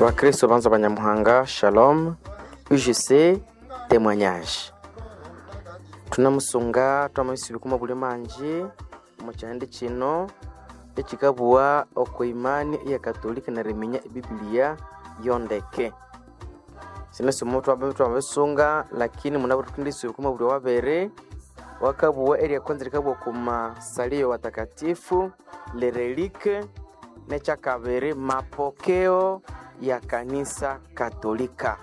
Wakristo banza banyamuhanga shalom UGC témoignage tunamusunga twamwisibikuma buli manji mukyandi kino ekikabuwa oko imani iya katolika nariminya ebibiliya yondeke sino simu twamabisunga lakini munabo tukindisibikuma buli wabere wakabuwa erya kwanza likabuwa kuma salio watakatifu lerelike nekyakabiri mapokeo ya kanisa katolika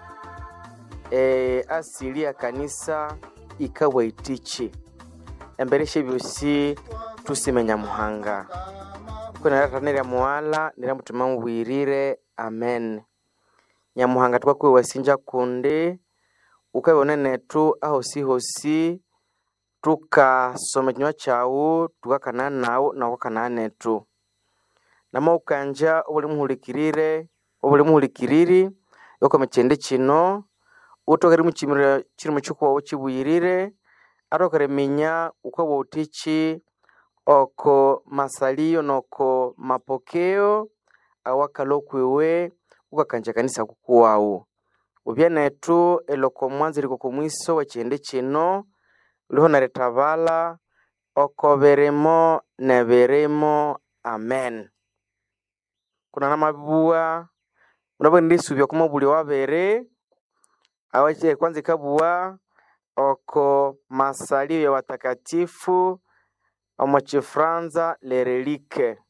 e, asili ya kanisa ikawa itichi embere shebyosi tusimenya muhanga kwenarata nirya muwala nirya mutima mubwirire amen nyamuhanga tukakwiwe wasinja kundi ukabona netu ahosihosi tukasoma kinywa kyawu tukakana nawu nawakana netu nama ukanja obuli muhulikirire obuli muhulikiriri yokoma kyende kino utokere mukimiro kiri mukikuwawu kibwirire atokere minya ukabwa utiki oko masalio noko mapokeo awakala okwiwe ukakanja kanisa kukuwawu ubye netu eloko mwanza liko kumwiso wa kyende kino uliho naritabala oko birimo nebirimo amen kuna namabuwa munabo ndisubya kuma buli wabere awache kwanza ikabuwa oko masalio ya watakatifu omu kifranza lerelike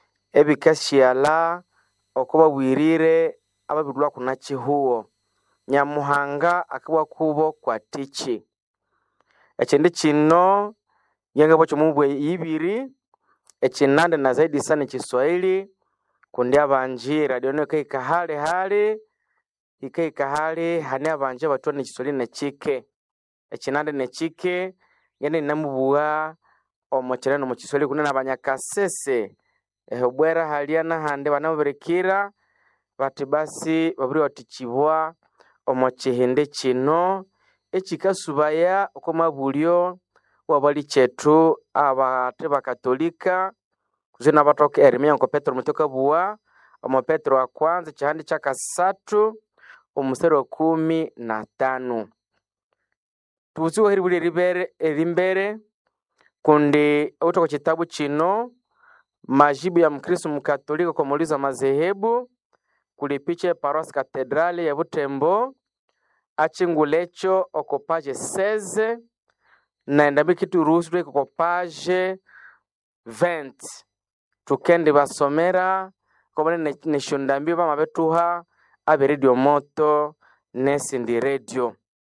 ebikashiala oko babwirire ababirwa kuna kihuwo nyamuhanga akabwa kubo kwa tiki ekyindi kino ngengabwa kyomubwe ibiri ekinande na zaidi sana ekiswahili kundi abanji radio no ikaika hali hali ikaika hali hani abanji abatwa nekiswahili nekike ekinande nekike ngende ninamubuwa omukire nomukiswahili kundi nabanyakasese ehobwera halia nahandi banabirikira bati basi babiri watikibwa omu kihindi kino ekikasubaya okwamabulyo wabali kyetu abate bakatolika kuzina batoka eriminya nko petero mutoka buwa omu petero wa kwanza kihandi kyakasatu omuseri wa kumi na tano tubutsiwe heri buli eribere erimbere kundi utoko kitabu kino majibu ya mkristo mkatolika kwa muulizo wa madhehebu kuli picha ya parosi katedrali ya butembo achingulecho oko page 16 naendambi kitu ruhusu tweke ko page 20 tukendi basomera kobone neshondambi bama betuha abe radio moto nesindi radio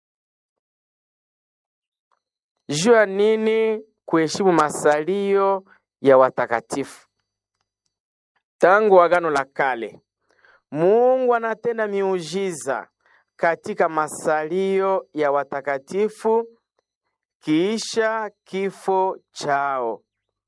juu ya nini kuheshimu masalio ya watakatifu tangu agano la kale mungu anatenda miujiza katika masalio ya watakatifu kiisha kifo chao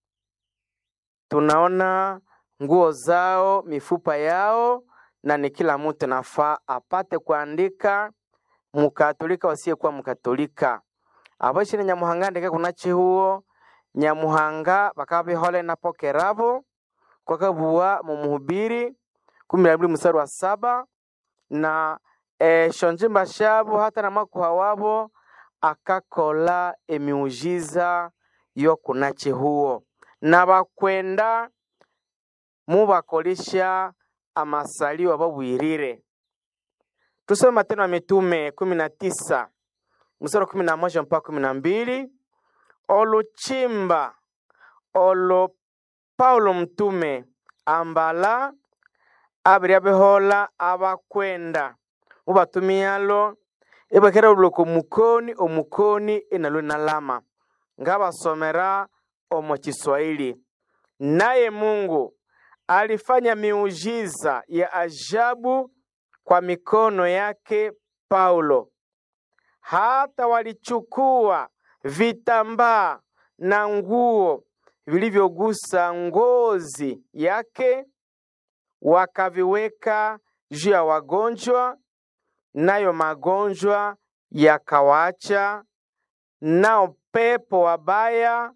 tunaona nguo zao mifupa yao na ni kila mtu nafaa apate kuandika mukatolika wasiyekuwa mukatolika aboshine nyamuhanga ndeke kuna chihuo nyamuhanga bakaba bihole napokerabo kwakabuwa mu muhubiri kumi na mbili mstari wa saba na e, shonjimba shabo hata na makuha wabo akakola emiujiza yo kuna chihuo na bakwenda mubakolisha amasalio ababwirire tusome matendo ya mitume kumi na tisa mstari wa kumi na moja mpaka kumi na mbili oluchimba olo paulo mtume ambala abiri abihola abakwenda mubatumiyalo ibakera uloko mukoni omukoni inalo nalama ngabasomera omu kiswahili naye mungu alifanya miujiza ya ajabu kwa mikono yake paulo hata walichukua vitambaa na nguo vilivyogusa ngozi yake wakaviweka juu ya wagonjwa nayo magonjwa yakawaacha nao pepo wabaya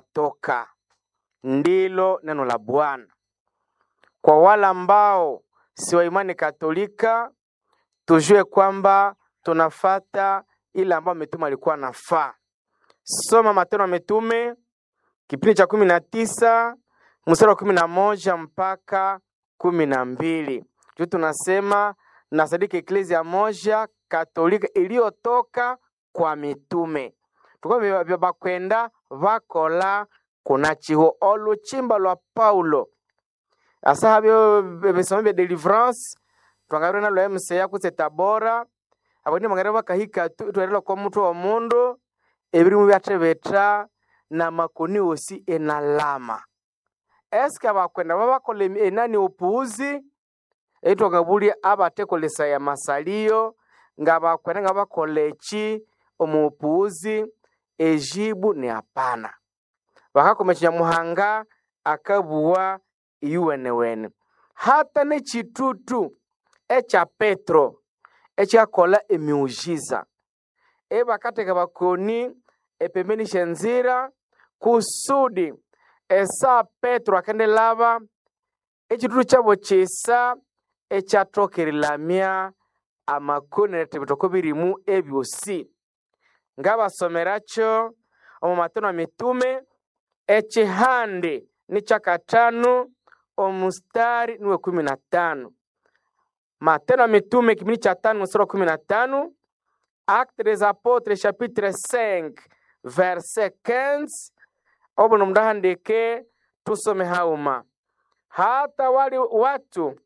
wakawatoka ndilo neno la bwana kwa wale ambao si wa imani Katolika, tujue kwamba tunafata ile ambayo mitume alikuwa nafaa. Soma Matendo ya Mitume kipindi cha kumi na tisa mstari wa kumi na moja mpaka kumi na mbili juu tunasema nasadiki eklezia moja katolika iliyotoka kwa mitume tuko bakwenda bakola kuna chiho oluchimba lwa paulo asa byo bisomo bya deliverance twangabire nalo emseya kutse tabora abandi mangare bakahika twerela kwa mutwe wa mundu ebirimu byatebeta na makoni osi enalama eske abakwenda babakola enani opuuzi eitwangabulya abatekolesaya masalio nga bakwenda nga bakola eki omupuuzi ejibu ni hapana bakakoma kinyamuhanga akabuwa iyuwenewene hata n'ekitutu ekya petro ekyakola emiujiza ebakateka bakoni epembeni shenzira kusudi esa petro akendelaba ekitutu kyabo kisa ekyatokerilamya amakoni netebitoko birimu ebyosi ngabasomerakyo omu matendo ya mitume ekihande ni kyakatano omustari niwe kumi na tano matendo ya mitume kipindi cha tano mstari wa kumi na tano acte des apotres chapitre 5 verset 15 obuno mdahandike tusome hauma hata wali watu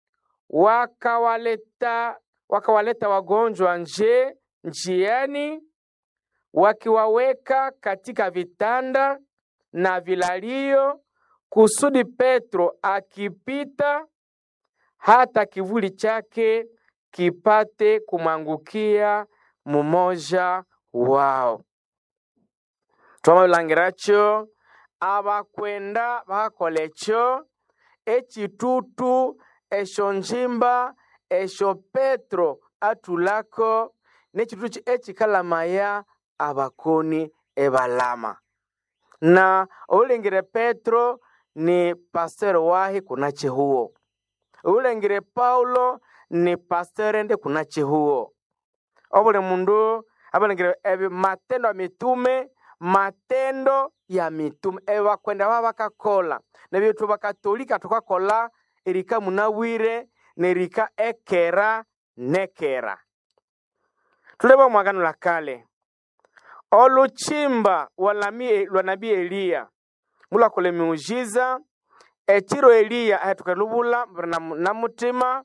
wakawaleta wakawaleta wagonjwa nje njiani wakiwaweka katika vitanda na vilalio kusudi Petro akipita hata kivuli chake kipate kumwangukia mumoja wao twamabulangiracho abakwenda bakakola ekyo ekitutu esyo njimba esyo petro atulako n'ekitutu ekikalamaya abakoni ebalama na oulengire petro ni pasteur wahi kuna chihuo oulengire paulo ni pasteur ende kuna chihuo obuli mundu abalengire ebi matendo ya mitume matendo ya mitume ebi bakwenda baba bakakola nebyetu bakatolika tukakola erika munawire nerika ekera nekera tuleba mwagano la kale oluchimba lwa nabii eliya mulakola emiujiza ekiro eliya ahetukalubula na mutima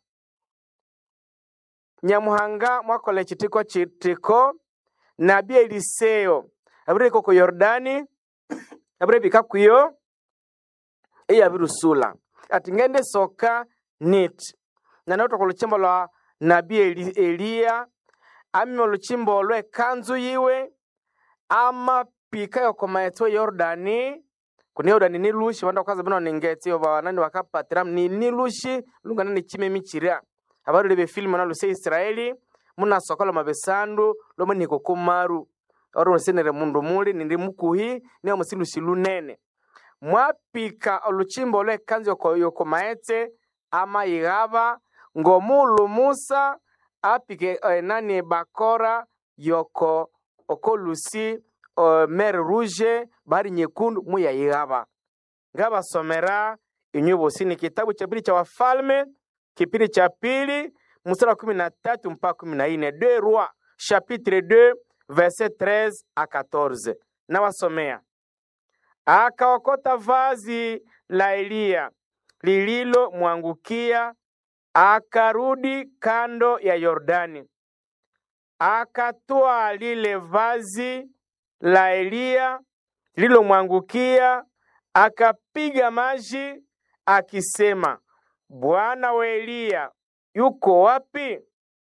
nyamuhanga mwakola ekitiko kitiko nabii eliseo abireka ku yordani abirebika kuyo eyabirusula ati ngende soka nit nanautoka oluchimba lwa nabii Eli, eliya amima oluchimba olwo ekanzu yiwe amapika yokomaetso yordani kuni yordani nilushi vanda kukaza bino ningeti vanani vakapatira ni nilushi lungana ni chimemi chiria avarule befilimu naluse israeli munasokola mabesandu lomo niko kumaru oro musenere mundu muli nindi mukuhi niyo musilushi lunene mwapika oluchimba olwo ekanzu yoko, yokomaetse amayighava ngomulu musa apike enani bakora yoko okolusi uh, mer rouge bahari nyekundu muyayighava ngabasomera inywe bosi ni kitabu cha pili cha wafalme kipindi cha pili mstari wa kumi na tatu mpaka kumi na nne de roi chapitre 2 verset 13 a 14 nawasomea akaokota vazi la eliya lililomwangukia akarudi kando ya yordani akatwaa lile vazi la Eliya lililomwangukia, akapiga maji akisema, Bwana wa Eliya yuko wapi?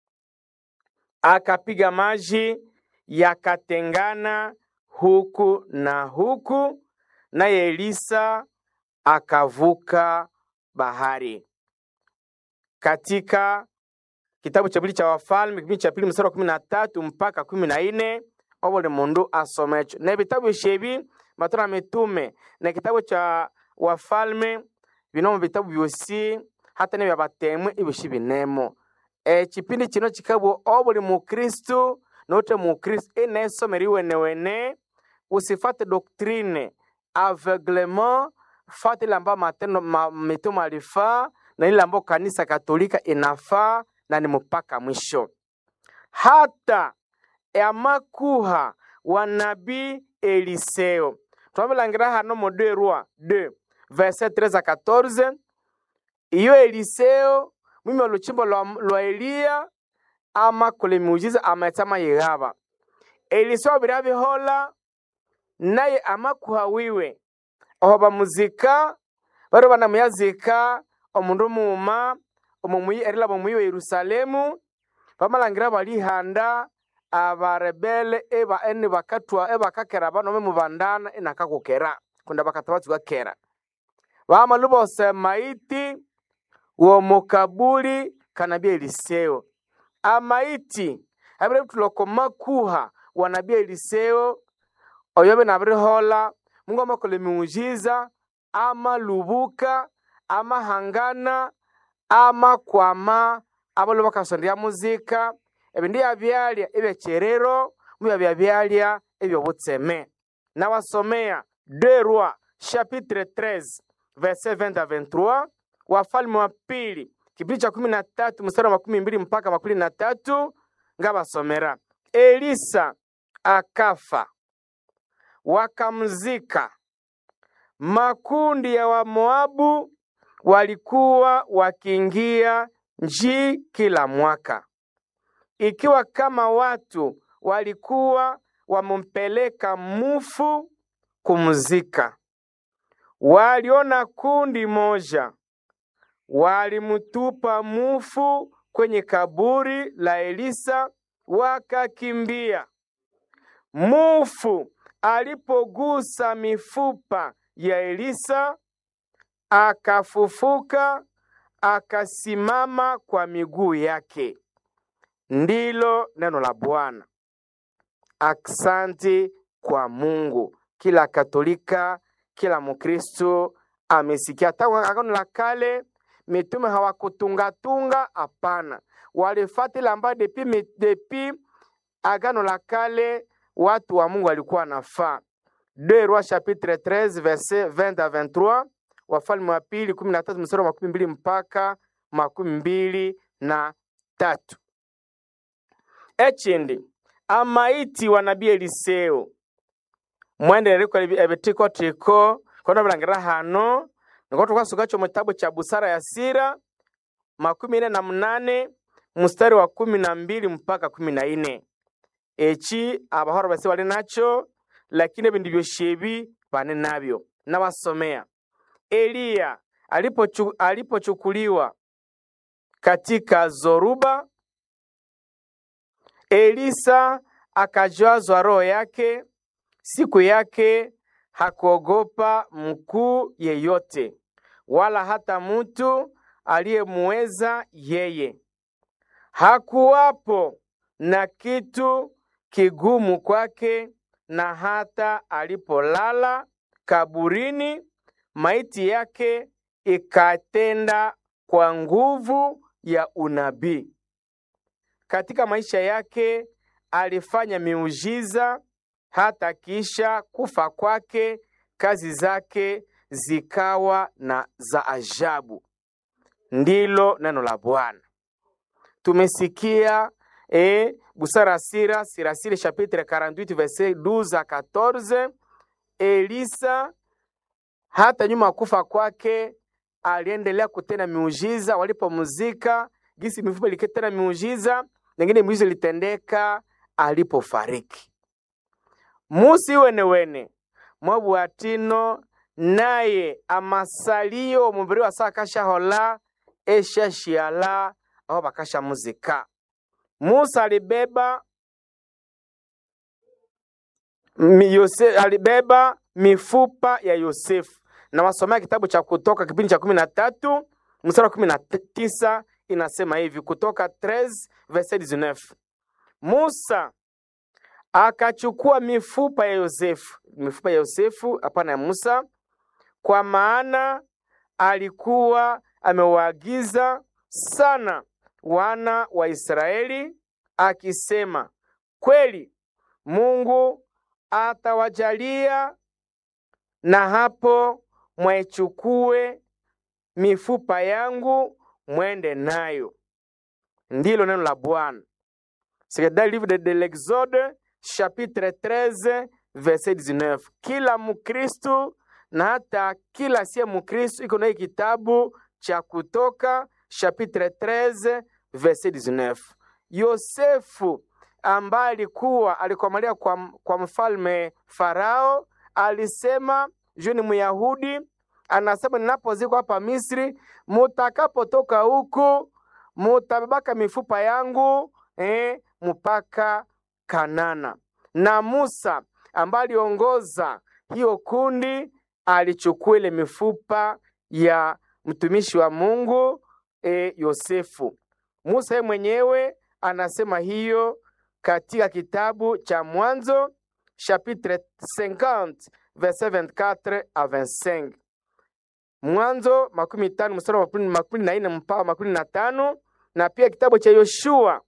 Akapiga maji yakatengana huku na huku, naye Elisa akavuka bahari. Katika kitabu cha pili cha Wafalme kipindi cha pili mstari wa kumi na tatu mpaka kumi na nne obuli mundu asomecho na vitabu shebi matendo ya mitume na kitabu cha Wafalme binomo vitabu vyosi hata nebya batemwe ibyoshi binemo ekipindi kino kikabwa obuli mukristu note mukristu enesomera iwenewene usifate doktrine aveuglement fate ile ambayo matendo ma, mitume alifaa na ile ambayo kanisa katolika inafaa na ni mpaka mwisho hata amakuha wa nabii eliseo twabilangira hano mu 2 roi 2 verset 13 a 14 iyo eliseo mwime oluchimbo lwa, lwa eliya amakole miujiza amaetsama yighaba eliseo biryabihola naye amakuha wiwe oho bamuzika bari banamuyazika omundu muuma omumuyi erilaba omuyi wa yerusalemu bamalangira balihanda abarebele eba eni bakatwa ebakakera banome mubandana inakakukera kunda bakatabatsuka kera bamalu bose maiti womukabuli kana bya eliseo amaiti abire bituloko makuha wanabya eliseo oyo binabirihola mungu amakola emiujiza amalubuka amahangana amakwama abalo bakasondya muzika ebindu yabyalya ebyekyerero mubyabya byalya ebyobutseme nawasomea 2 roi chapitre 13 verset 20 à 23 wafalme wa pili kipindi cha kumi na tatu mstari wa makumi mbili mpaka makumi na tatu ngabasomera elisa akafa wakamzika makundi ya wamoabu walikuwa wakiingia nji kila mwaka ikiwa kama watu walikuwa wamumpeleka mufu kumzika waliona kundi moja walimutupa mufu kwenye kaburi la Elisa wakakimbia. Mufu alipogusa mifupa ya Elisa akafufuka, akasimama kwa miguu yake. Ndilo neno la Bwana. Aksanti kwa Mungu. Kila Katolika, kila Mkristo amesikia tangu Agano la Kale mitume hawakutungatunga, hapana, walifata ile ambayo depi, mi- depi Agano la Kale watu wa Mungu walikuwa nafaa. 2 Rois chapitre 13 verset 20 à 23, Wafalme wa pili 13 mstari wa makumi mbili mpaka makumi mbili na tatu. Echindi amaiti wa nabii Eliseo mwenderereko ebitiko tiko kono bilangira hano niko tukasukacho mu kitabu cha busara ya sira makumi ine na munane mstari wa kumi na mbili mpaka kumi na ine eki abahora base bali nacho lakini ebindi byoshebi bane nabyo nabasomea eliya alipochu- alipochukuliwa katika zoruba elisa akajazwa roho yake siku yake hakuogopa mkuu yeyote wala hata mtu aliyemuweza yeye. Hakuwapo na kitu kigumu kwake, na hata alipolala kaburini, maiti yake ikatenda kwa nguvu ya unabii. Katika maisha yake alifanya miujiza hata kisha kufa kwake kazi zake zikawa na za ajabu. Ndilo neno la Bwana. Tumesikia eh, busara sira sirasiri chapitre 48 verset 12 à 14. Elisa hata nyuma ya kufa kwake aliendelea kutenda miujiza. Walipomzika gisi mifupa ilikitenda miujiza, nengine miujiza ilitendeka alipofariki musi wenewene mwabwatino naye amasalio omubiri wasa akashahola eshashiala aho bakashamuzika musa alibeba mi- Yose, alibeba mifupa ya yosefu na wasomea kitabu cha kutoka kipindi cha kumi na tatu mstari wa kumi na tisa inasema hivi kutoka 13 verset 19 musa akachukua mifupa ya Yosefu, mifupa ya Yosefu, hapana ya Musa, kwa maana alikuwa amewaagiza sana wana wa Israeli akisema, kweli Mungu atawajalia na hapo mwaichukue mifupa yangu mwende nayo. Ndilo neno la Bwana. C'est dans le livre de, de l'Exode chapitre 13 verset 19. Kila Mkristu na hata kila siye Mkristu iko na hii kitabu cha Kutoka chapitre 13 verset 19. Yosefu ambaye alikuwa alikomalia kwa, kwa mfalme Farao alisema juu ni Myahudi, anasema ninapozikwa hapa Misri, mutakapotoka huku mutabebaka mifupa yangu eh, mpaka Kanana. Na Musa ambaye aliongoza hiyo kundi alichukua ile mifupa ya mtumishi wa Mungu eh, Yosefu. Musa yeye mwenyewe anasema hiyo katika kitabu cha Mwanzo chapitre 50 verset 24 à 25. Mwanzo makumi tano mstari wa makumi na nne mpaka makumi na tano na pia kitabu cha Yoshua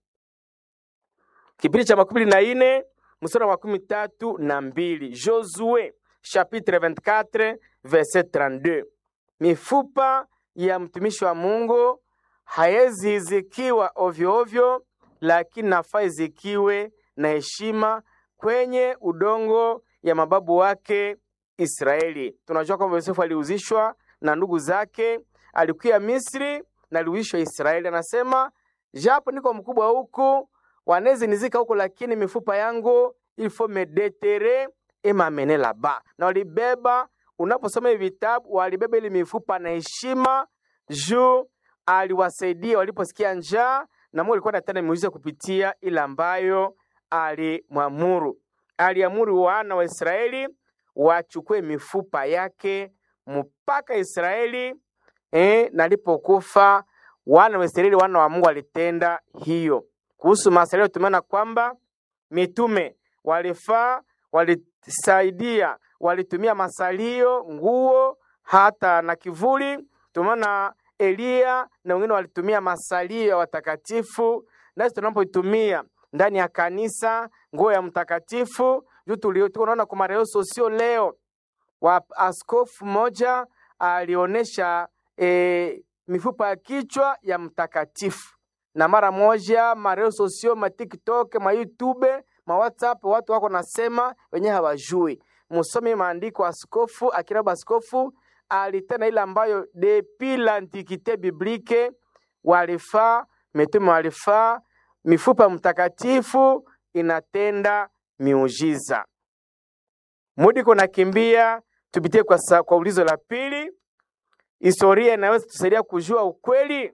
kipindi cha makumi na nne mstari wa makumi tatu na mbili. Josue chapitre 24 verset 32. Mifupa ya mtumishi wa Mungu haezi izikiwa ovyo ovyo, lakini nafaa izikiwe na heshima kwenye udongo ya mababu wake Israeli. Tunajua kwamba Yosefu aliuzishwa na ndugu zake, alikuya Misri na aliuzishwa Israeli. Anasema japo niko mkubwa huku, wanezi nizika huku, lakini mifupa yangu il faut me deterrer et m'amener là-bas. Na walibeba, unaposoma hivi vitabu, walibeba ile mifupa na heshima juu aliwasaidia waliposikia njaa, na Mungu alikuwa anatenda miujiza kupitia ile ambayo alimwamuru. Aliamuru wana wa Israeli wachukue mifupa yake mpaka Israeli eh, na alipokufa wana wa Israeli, wana wa Mungu walitenda hiyo. Kuhusu masalio, tumeona kwamba mitume walifaa, walisaidia, walitumia masalio, nguo, hata na kivuli. Tumeona Eliya na wengine walitumia masalio ya watakatifu, nasi tunapoitumia ndani ya kanisa nguo ya mtakatifu juu tunaona kwa mareo sosio leo wa askofu mmoja alionyesha e, mifupa ya kichwa ya mtakatifu, na mara moja mareo sosio ma TikTok ma YouTube ma WhatsApp watu wako nasema wenyewe hawajui. Musome maandiko, askofu akiraba askofu alitena ile ambayo depuis l'antiquite biblique walifaa mitume walifaa mifupa mtakatifu inatenda miujiza. Mudi kuna kimbia, tupitie kwa, sa, kwa ulizo la pili. Historia inaweza tusaidia kujua ukweli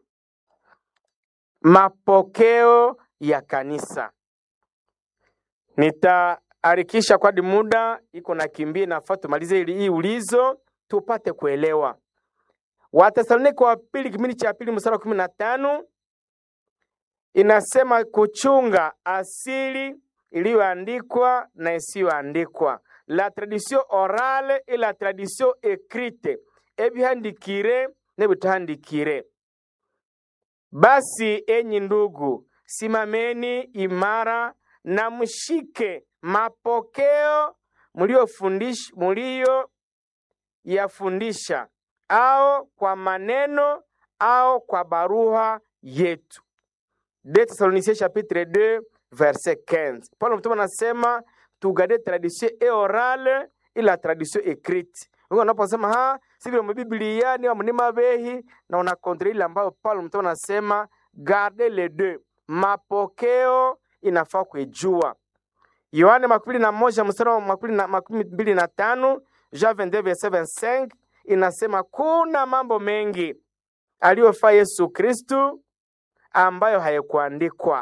mapokeo ya kanisa. Nitaharikisha kwadi muda iko na kimbia, nafaa tumalize ili hii ulizo tupate kuelewa. Wathesalonike wa pili kipindi cha pili mstari wa kumi na tano inasema kuchunga asili iliyoandikwa na isiyoandikwa, la tradition orale et la tradition écrite, ebihandikire nebitahandikire. Basi enyi ndugu, simameni imara na mshike mapokeo mliyofundisha mulio yafundisha, au kwa maneno au kwa barua yetu. De Thessaloniciens chapitre 2 verset 15. Paulo mtume anasema tugade tradition e orale ila tradition écrite. Wewe unaposema ha si vile Biblia ni mnima behi na una kontra ile ambayo Paulo mtume anasema garde les deux. Mapokeo inafaa kuijua. Yohane makumi na moja mstari wa makumi mbili na tano Jean 22 verset 25 inasema kuna mambo mengi aliyofaa Yesu Kristu ambayo hayakuandikwa.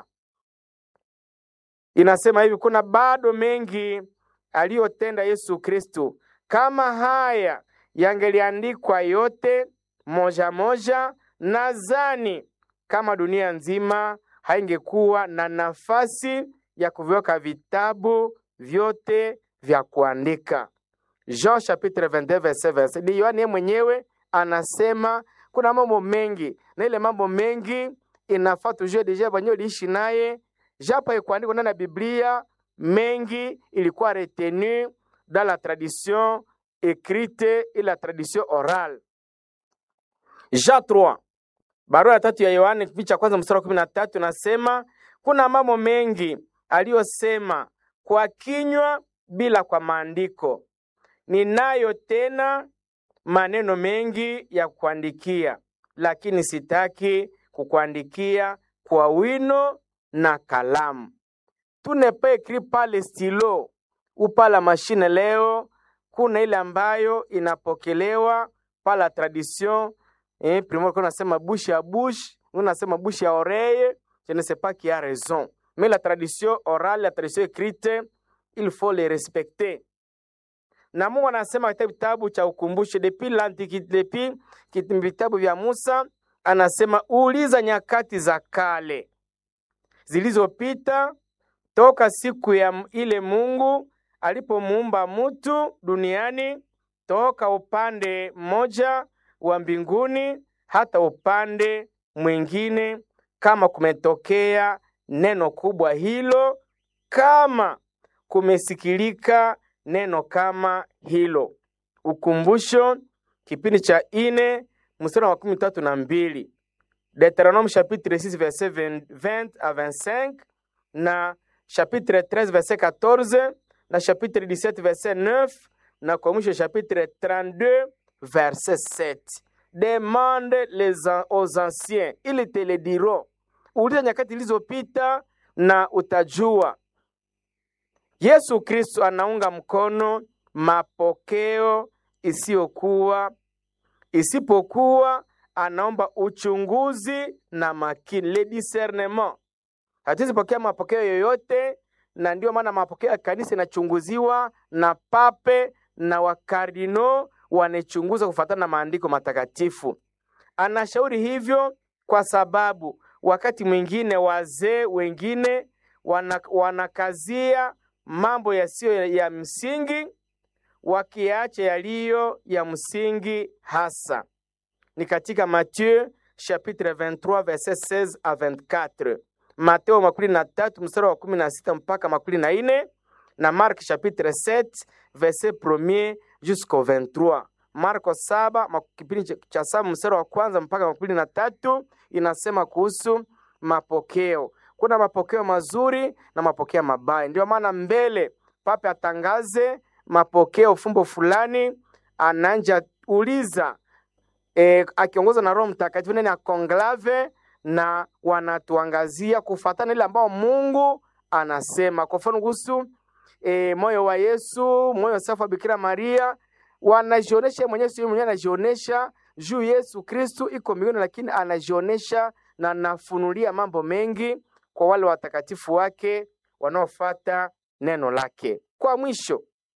Inasema hivi, kuna bado mengi aliyotenda Yesu Kristu. Kama haya yangeliandikwa yote moja moja, nadhani kama dunia nzima haingekuwa na nafasi ya kuviweka vitabu vyote vya kuandika. Jean chapitre 22 verset 20. Ni Yohane mwenyewe anasema kuna mambo mengi na ile mambo mengi inafaa tujue deja wenyewe uliishi naye japo ikuandikwa ndani ya biblia mengi ilikuwa retenu dans la tradition écrite et la tradition orale jean 3 barua ya tatu ya yohane kipindi cha kwanza mstari wa kumi na tatu nasema kuna mambo mengi aliyosema kwa kinywa bila kwa maandiko ninayo tena maneno mengi ya kuandikia lakini sitaki kukuandikia kwa wino na kalamu tu ne pas écrit par le stylo ou par la machine leo kuna ile ambayo inapokelewa par la tradition eh, primo kuna nasema bouche à bouche unasema bouche à oreille je ne sais pas qui a raison mais la tradition orale la tradition écrite il faut les respecter na Mungu anasema katika kitabu cha ukumbusho depuis l'antiquité depuis kit- vitabu vya Musa anasema uliza nyakati za kale zilizopita toka siku ya m- ile Mungu alipomuumba mtu duniani toka upande mmoja wa mbinguni hata upande mwingine, kama kumetokea neno kubwa hilo, kama kumesikilika neno kama hilo. Ukumbusho, kipindi cha ine mstari wa makumi tatu na mbili Deuteronome chapitre 6 verset 20 à 25 na chapitre 13 verset 14 na chapitre 17 verset 9 na kwa mwisho chapitre 32 verset 7 demande les an- aux anciens ili te le diront uliza nyakati zilizopita na utajua yesu kristo anaunga mkono mapokeo isiyokuwa isipokuwa anaomba uchunguzi na makini le discernement hatuwezi pokea mapokeo yoyote na ndio maana mapokeo ya kanisa inachunguziwa na pape na wakardino wanachunguza kufuatana na maandiko matakatifu anashauri hivyo kwa sababu wakati mwingine wazee wengine wana, wanakazia mambo yasiyo ya, ya msingi wakiacha yaliyo ya msingi hasa ni katika Matthieu chapitre 23 verset 16 à 24, Mateo makumi na tatu mstari wa kumi na sita mpaka makumi na ine na Mark chapitre 7 verset 1 jusqu'au 23. Marko saba mak- kipindi cha- cha saba mstari wa kwanza mpaka makumi na tatu inasema kuhusu mapokeo. Kuna mapokeo mazuri na mapokeo mabaya. Ndio maana mbele pape atangaze mapokeo fumbo fulani, ananja uliza e, akiongozwa na Roho Mtakatifu ndani ya konklave na wanatuangazia kufuatana ile ambao Mungu anasema. Kwa mfano kuhusu e, moyo wa Yesu, moyo safi wa Bikira Maria, wanajionesha mwenyewe, sio mwenyewe anajionesha juu Yesu Kristu iko mbinguni, lakini anajionesha na anafunulia mambo mengi kwa wale watakatifu wake wanaofuata neno lake. Kwa mwisho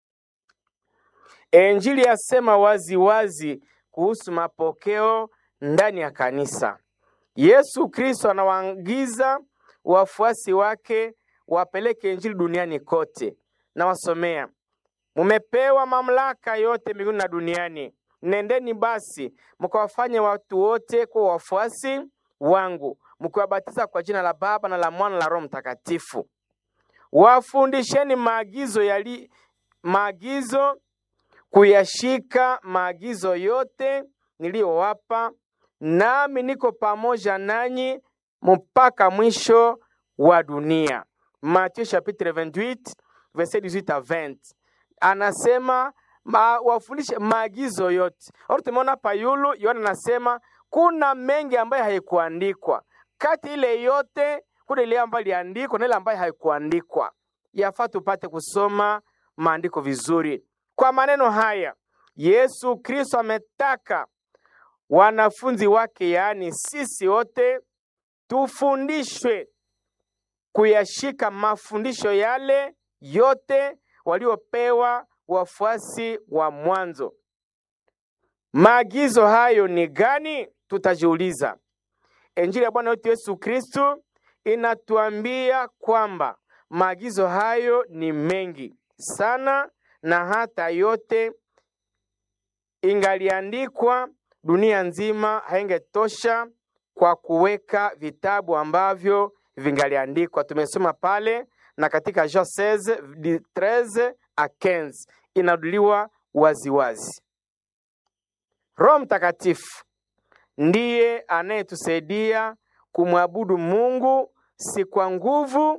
Injili yasema wazi wazi kuhusu mapokeo ndani ya kanisa. Yesu Kristo anawaagiza wafuasi wake wapeleke injili duniani kote. Nawasomea, mumepewa mamlaka yote mbinguni na duniani. Nendeni basi mkawafanye watu wote kuwa wafuasi wangu, mkiwabatiza kwa jina la Baba na la Mwana na la Roho Mtakatifu. Wafundisheni maagizo yali maagizo kuyashika maagizo yote niliyowapa, nami niko pamoja nanyi mpaka mwisho wa dunia. Mathayo chapitre 28 verset 18 à 20. Anasema ma, wafundishe maagizo yote. Au tumeona hapa yulu Yohana anasema kuna mengi ambayo haikuandikwa. Kati ile yote kuna ile ambayo iliandikwa na ile ambayo haikuandikwa. Yafaa tupate kusoma maandiko vizuri. Kwa maneno haya, Yesu Kristo ametaka wanafunzi wake, yaani sisi wote, tufundishwe kuyashika mafundisho yale yote waliopewa wafuasi wa mwanzo. Maagizo hayo ni gani? Tutajiuliza. Injili ya Bwana wetu Yesu Kristo inatuambia kwamba maagizo hayo ni mengi sana na hata yote ingaliandikwa dunia nzima haingetosha kwa kuweka vitabu ambavyo vingaliandikwa. Tumesoma pale na katika Jean 16 di 13 a 15 inaduliwa waziwazi. Roho Mtakatifu ndiye anayetusaidia kumwabudu Mungu si kwa nguvu,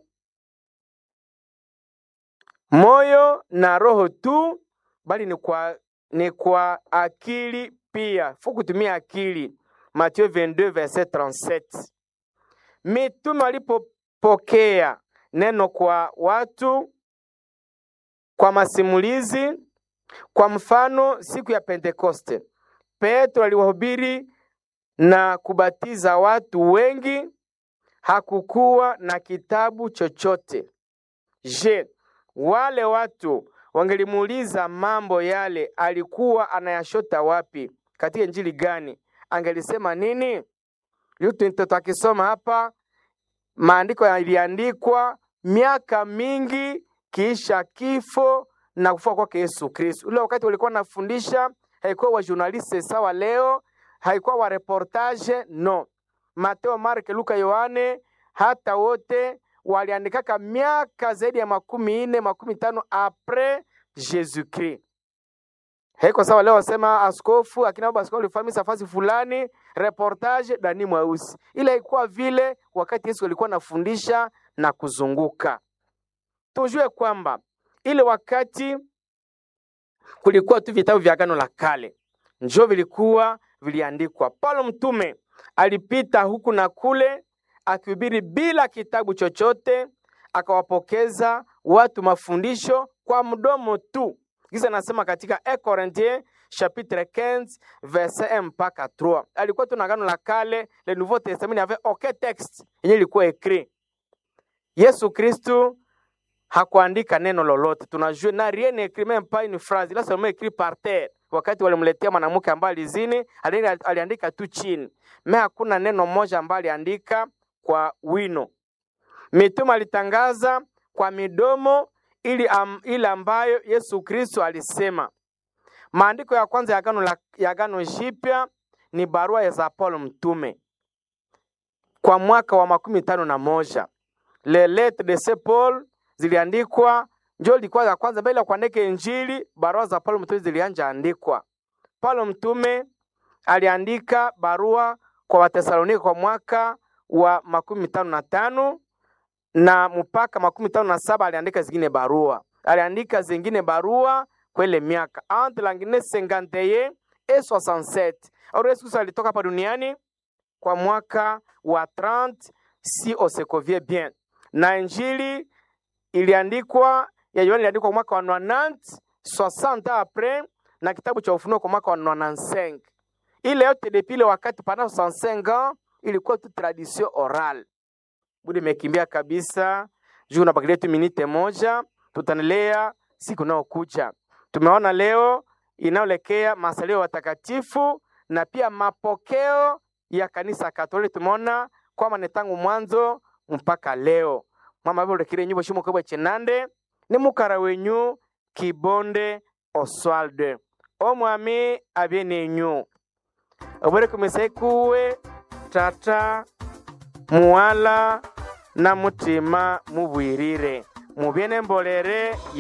moyo na roho tu, bali ni kwa, ni kwa akili pia. Fu kutumia akili. Mathayo 22 verset 37. Mitume walipopokea neno kwa watu kwa masimulizi, kwa mfano siku ya Pentekoste, Petro aliwahubiri na kubatiza watu wengi. Hakukuwa na kitabu chochote. Je, wale watu wangelimuuliza mambo yale alikuwa anayashota wapi? Katika injili gani? Angelisema nini? Yutu mtoto akisoma hapa, maandiko yaliandikwa miaka mingi kisha kifo na kufuka kwake Yesu Kristo. Ule wakati walikuwa wanafundisha, haikuwa wa journaliste sawa leo, haikuwa wa reportage no. Mateo, Mark, Luka, Yohane hata wote waliandikaka miaka zaidi ya makumi ine makumi tano apres Jesus Christ. Haiko sawa leo wasema askofu akina baba askofu alifanya safari fulani reportage Dani Mweusi. Ile ilikuwa vile wakati Yesu alikuwa anafundisha na kuzunguka. Tujue kwamba ile wakati kulikuwa tu vitabu vya Agano la Kale njo vilikuwa viliandikwa. Paulo mtume alipita huku na kule akihubiri bila kitabu chochote, akawapokeza watu mafundisho kwa mdomo tu. Kisa nasema katika 1 Corinthiens chapitre 15 verset 1 mpaka 3. Alikuwa tu na Agano la Kale, le Nouveau Testament avait aucun texte yenye ilikuwa écrit. Yesu Kristu hakuandika neno lolote, tunajua na rien écrit même pas une phrase, il a seulement écrit par terre. Wakati walimletea mwanamke ambaye alizini, aliandika tu chini, me hakuna neno moja ambaye aliandika kwa wino. Mitume alitangaza kwa midomo ili am, ile ambayo Yesu Kristo alisema. Maandiko ya kwanza ya Agano la ya Agano Jipya ni barua ya za Paulo mtume kwa mwaka wa makumi tano na moja. Le lettre de Saint Paul ziliandikwa njo ilikuwa ya kwanza mbele ya kuandika Injili. Barua za Paulo mtume zilianja andikwa. Paulo mtume aliandika barua kwa Watesalonika kwa mwaka wa makumi tano na tano na mpaka makumi tano na saba aliandika zingine barua, aliandika zingine barua kwele miaka entre langine 51 et 67. Au Yesu Kristo alitoka hapa duniani kwa mwaka wa 30 si osekovie bien, na injili iliandikwa ya Yohana iliandikwa kwa mwaka wa 90 60 apres, na kitabu cha Ufunuo kwa mwaka wa 95. Ile yote depuis ile wakati pendant 65 ans ilikuwa tu tradition orale. Budi imekimbia kabisa, juu nabakilia tu minute moja, tutaendelea siku inayokuja. Tumeona leo inayoelekea masalio watakatifu na pia mapokeo ya kanisa Katoliki. Tumeona kwamba ni tangu mwanzo mpaka leo mama avolekire nyumba shimo kabwa chenande ni mukara wenyu kibonde Oswald omwami abye nenyu obore kumisekuwe tata muwala na mutima mubwirire mubye nembolere